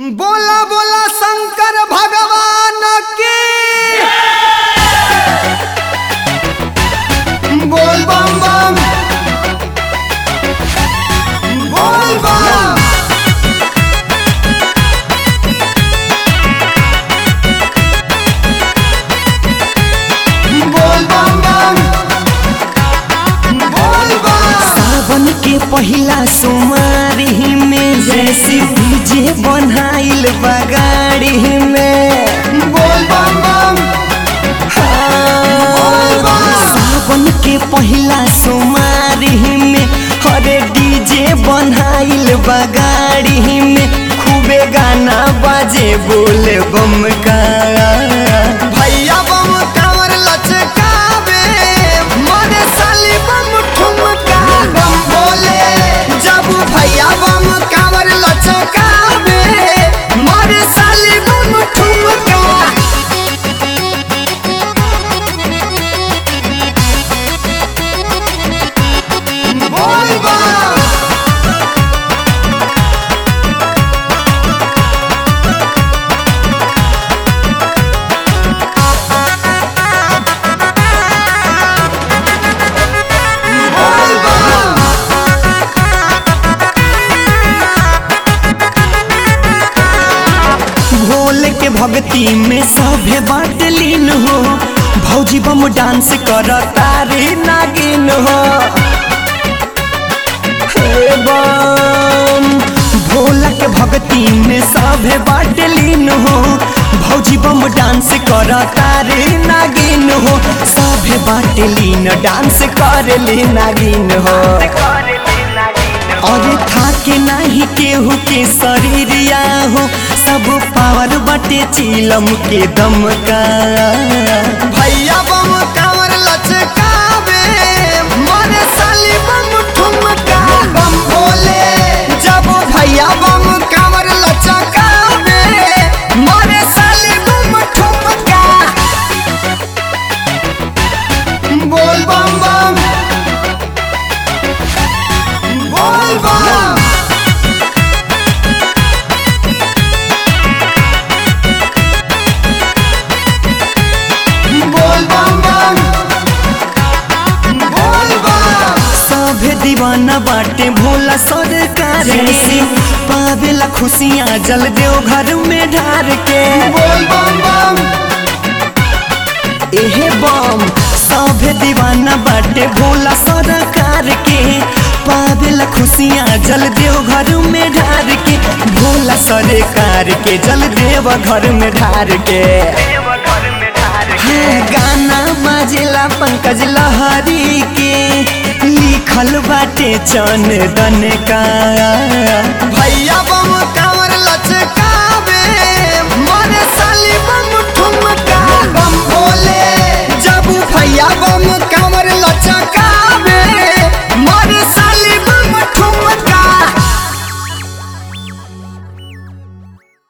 बोला बोला शंकर भगवान की बोल बम बम बोल बम बोल बम बम बोल बम सावन के पहिला सोमारी में जैसे डीजे बनाइल बगाड़ी में बोल बम बम हाँ। सावन के पहिला सोमारी में हरे डीजे बनाइल बगाड़ी में खूबे गाना बाजे बोले बम का भैया बम कांवर लचकावे मोरे साली बम ठुमका बम बोले जब भैया बम कांवर लचकावे मोरे साली बम ठुमका बोल बम बोल बम भोले के भक्ति में सभे बात लीन हो भौजी बम डांस कर तारे नागिन हो हे बम भोला के भक्ति में सभे बात लीन हो भौजी बम डांस कर तारे नागिन हो सभे बात लीन डांस कर ले नागिन हो और थाके नाही केहू के शरीरिया हो सब पावर बटे चीलम के दम का भैया बम कांवर लचकावे मोरे साली बम ठुमका बम बोले जब भैया बम कांवर लचकावे मोरे साली बम ठुमका बोल बम बम बोल बम बोल बम बम बोल बम सभे दीवाना बाटे भोला सरकार से पावेला खुशियाँ जल देव घर में ढार के बोल बम बम एहे बम सभे दीवाना बाटे भोला सरकार के पावेला खुशियाँ जल देव घर में ढार के भोला सरकार के जल देव घर में ढार के हाँ, गाना बाजेला पंकज लहरी के लिखल बाटे चंदन का भैया बम